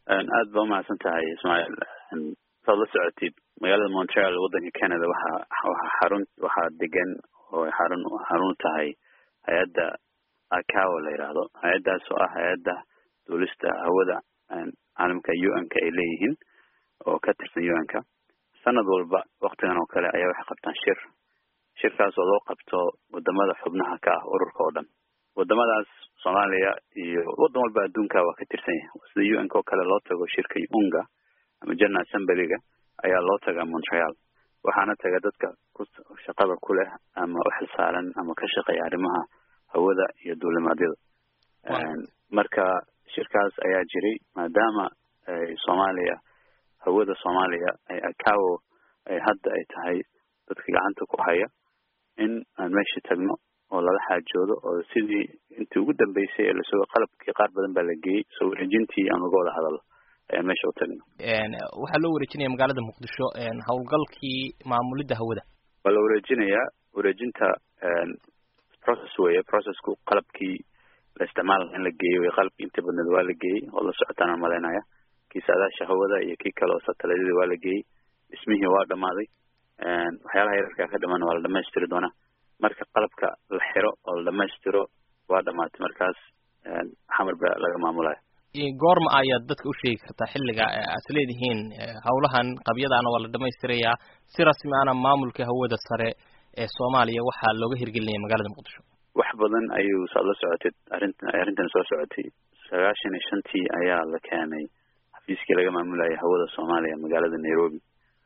aad ba umahadsan tahay ismaaciil saad la socotid magaalada montreal waddanka canada waxaa waxaa xarun waxaa degan oo xarun xarun tahay hay-adda acawo la yidhaahdo hay-addaas oo ah hay-adda duulista hawada caalamka u n ka ay leeyihiin oo ka tirsan u n ka sanad walba waktigan oo kale ayaa waxay qabtaan shir shirkaas oo loo qabto wadamada xubnaha ka ah ururka oo dhan wadamadaas soomaaliya iyo waddan walba adduunka waa ka tirsan yahay sida u n ka oo kale loo tago shirka unga ama general assemblyga ayaa loo tagaa montreal waxaana taga dadka ku shaqada ku leh ama uxilsaaran ama ka shaqeeya arrimaha hawada iyo duulimaadyada marka shirkaas ayaa jiray maadaama soomaaliya hawada soomaaliya ay acawo ay hadda ay tahay dadka gacanta ku haya in aan meesha tagno oo lala xaajoodo oo sidii intii ugu dambeysay ee lasoo qalabkii qaar badan baa la geeyey soo wareejintii aan uga wada hadalno ayaan meesha u tagno waxaa loo wareejinaya magaalada muqdisho howlgalkii maamulidda hawada waa la wareejinayaa wareejinta process weeye processku qalabkii la isticmaala in la geeyo wey qalabkii inta badneed waa la geeyey oo la socotaan aan malaynaya kii saadaasha hawada iyo kii kale oo sataladyada waa la geeyey dhismihii waa dhamaaday waxyaalaha yararkaa ka dhiman waa la dhamaystiri doonaa marka qalabka la xiro oo la dhamaystiro waa dhamaatay markaas xamar ba laga maamulaya goorma ayaad dadka u sheegi kartaa xilliga aad leedihiin hawlahan qabyadaana waa la dhamaystirayaa si rasmi ana maamulka hawada sare ee soomaaliya waxaa looga hirgelinaya magaalada muqdisho wax badan ayuu saad la socotay arrintan arrintan soo socotay sagaashan iyo shantii ayaa la keenay xafiiskii laga maamulayay hawada soomaaliya magaalada nairobi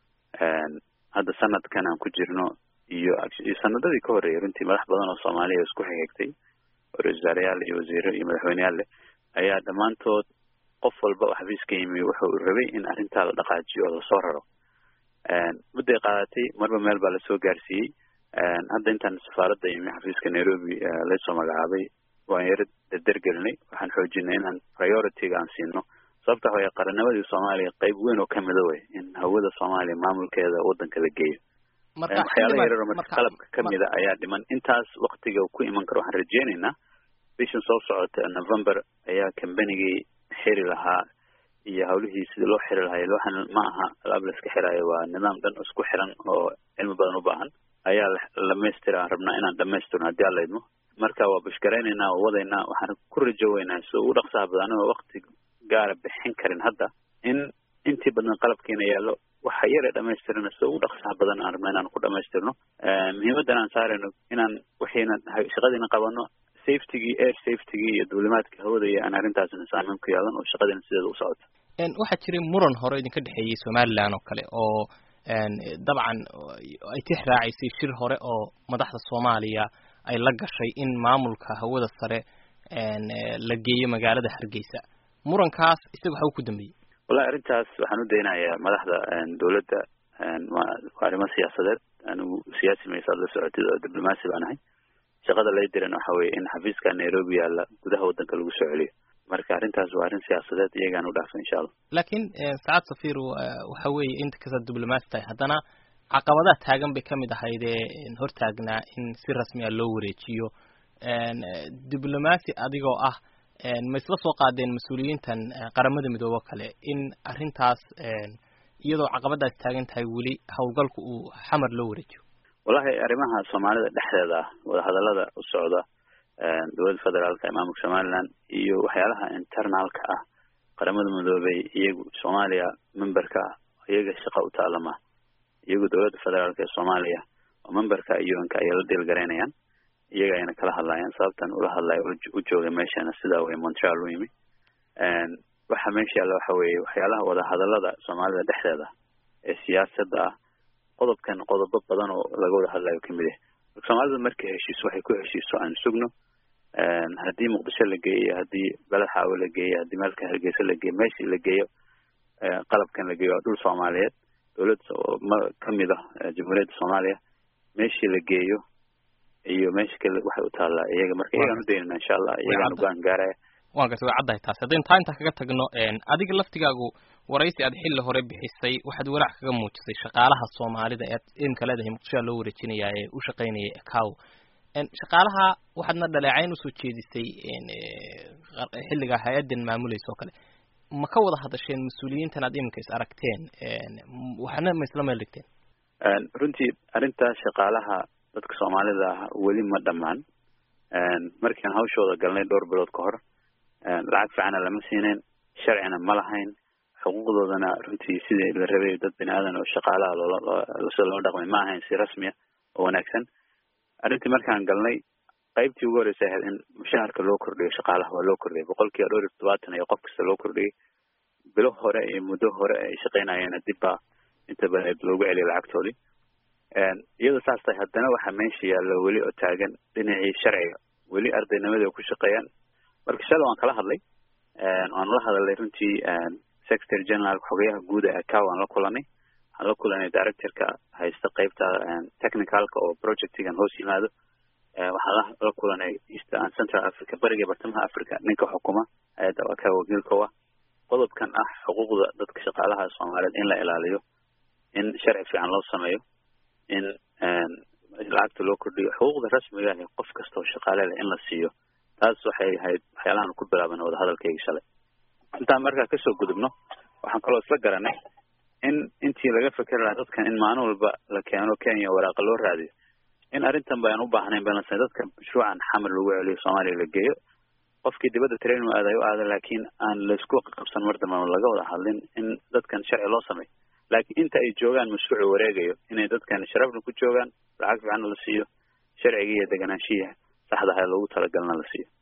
hadda sanadkan aan ku jirno iyo iyo sanadadii ka horreeyay runtii madax badan oo soomaaliya isku xigxigtay oo ra-isul wasaareyaal iyo wasiiro iyo madaxweyneyaal leh ayaa dhammaantood qof walba oo xafiiska yimi wuxuu rabay in arrintaa la dhaqaajiyo oo lasoo raro mudday qaadatay marba meel baa lasoo gaarsiiyey hadda intaan safaaradda yimi xafiiska nairobi laysoo magacaabay waan yaro derdergelinay waxaan xoojinay inaan priority-ga aan siino sababta waxa way qarannimadii soomaaliya qayb weyn oo kamida wey in hawada soomaaliya maamulkeeda waddanka la geeyo waxyaala yararo marka qalabka kamida ayaa dhiman intaas waktiga ku iman karo waxaan rajeynaynaa bishan soo socota november ayaa combanigii xiri lahaa iyo hawlihii sidii loo xiri lahay waxaan ma aha alaab la iska xiraayo waa nidaam dhan isku xiran oo cilmi badan u baahan ayaa dhamaystira aan rabnaa inaan dhamaystirno haddii alla idmo marka waa bushgaraynaynaa oo wadaynaa waxaan ku rajoweynaa si ugu dhaqsaha badan anigoo wakti gaara bixin karin hadda in intii badan qalabkiina yaallo waxa yare dhamaystirana si ugu dhaqsaha badan aan rabna inaan ku dhamaystirno muhiimaddan aan saarayno inaan wixiina shaqadiina qabano safetygii air safetygii iyo duulimaadka hawada iyo aan arrintaasna saameyn ku yeelan oo shaqadiina sideeda u socoto waxaa jiray muran hore idinka dhexeeyey somaliland oo kale oo dabcan ay tix raacaysay shir hore oo madaxda soomaaliya ay la gashay in maamulka hawada sare la geeyo magaalada hargeysa murankaas isaga waxa uu ku dambeeyey wallahi arrintaas waxaan u daynayaa madaxda dowladda waa arrimo siyaasadeed anigu siyaasi maysaad la socotid oo diblomaasi baan ahay shaqada lay diran waxa weeye in xafiiska nairobi yaalla gudaha waddanka lagu soo celiyo marka arrintaas waa arrin siyaasadeed iyagaan u dhaafay insha allah laakiin saacad safir waxa weeye inta kastaad diblomaasi tahay haddana caqabadaha taagan bay kamid ahaydee hortaagnaa in si rasmi a loo wareejiyo diblomaasi adigoo ah ma isla soo qaadeen mas-uuliyiintan qaramada midoobe o kale in arrintaas iyadoo caqabadaas taagan tahay weli howlgalku uu xamar loo wareejiyo wallahi arrimaha soomaalida dhexdeeda ah wadahadalada u socda dowladda federaalka ee maamulka somaliland iyo waxyaalaha internalka ah qaramada midoobey iyagu soomaaliya memberka iyaga shaqa u taalama iyagu dowladda federaalka ee soomaaliya oo memberka un-ka ayay la deelgaraynayaan iyaga ayna kala hadlayaan sababtan ula hadlaya u joogay meeshana sidaa wey montreal u yimi waxa meesha yaalla waxa weeye waxyaalaha wadahadalada soomaalida dhexdeeda ee siyaasadda ah qodobkan qodobo badan oo laga wada hadlayo kamid ah marka soomaalida markay heshiiso waxay ku heshiiso aan sugno haddii muqdisho la geeyo haddii beled xaawo la geeyo haddii meelka hargeysa la geeyo meeshii la geeyo qalabkan la geeyo waa dhul soomaaliyeed dowlad ma kamid ah jamhuuriyadda soomaaliya meeshii la geeyo iyo meesha kale waxay u taallaa iyaga marka iyagaan u daynana insha allah iyagaan ugaan gaaraya waan gartay way caddahay taasi haddaynu taa intaa kaga tagno adiga laftigaagu waraysi aad xilli hore bixisay waxaad walaac kaga muujisay shaqaalaha soomaalida ee imka leedahay muqdishoa loo wareejinayaa ee u shaqaynayay ecow shaqaalaha waxaadna dhaleecayn usoo jeedisay xilligaa hay-addan maamulaysa oo kale ma ka wada hadasheen mas-uuliyiintan aad iminka is aragteen waxna ma isla meel dhigteen runtii arrintaas shaqaalaha dadka soomaalida ah weli ma dhammaan markian hawshooda galnay dhowr bilood ka hor lacag fiicana lama siinayn sharcina ma lahayn xuquuqdoodana runtii sidii la rabay dad bini aadan oo shaqaalaha loolasida loo dhaqmay ma ahayn si rasmiya oo wanaagsan arrintii markaan galnay qaybtii ugu horreysay ahayd in mushaharka loo kordhiyo shaqaalaha waa loo kordhiyay boqolkiiba dhowr iyo todobaatan iyo qof kasta loo kordhiyay bilo hore iyo muddo hore ay shaqaynayeena dib baa inta badan loogu celiyay lacagtoodii iyadoo saas tahay haddana waxaa meesha yaalla weli oo taagan dhinacii sharciga weli ardaynimadii ay ku shaqeeyaan marka shalay waan kala hadlay waan la hadalnay runtii secretary general xogayaha guud ee acaw aan la kulanay waxaan la kulanay directorka haysta qeybta technicalka oo projectigan hoos yimaado waxaan la kulanay east and central africa bariga bartamaha africa ninka xukuma hay-adda acaw wakiilka ah qodobkan ah xuquuqda dadka shaqaalaha soomaaliyeed in la ilaaliyo in sharci fiican loo sameeyo in lacagta loo kordhiyo xuquuqda rasmiga ah qof kasta oo shaqaale leh in la siiyo taas waxay ahayd waxyaalahan ku bilaaban wadahadalkayga shalay intaan markaa kasoo gudubno waxaan kaloo isla garanay in intii laga fekeri lahaa dadkan in maalin walba la keeno kenya waraaqa loo raadiyo in arrintan ba aan u baahnayn balse dadka mashruucan xamar lagu celiyo soomaaliya la geeyo qofkii dibadda train u aadayo u aada laakiin aan laisku qabsan mar dambe laga wada hadlin in dadkan sharci loo sameyo laakiin inta ay joogaan mashruucu wareegayo inay dadkan sharafna ku joogaan lacag fiicanna la siiyo sharciga iyo deganaanshiya saxda aha loogu talagalna la siiyo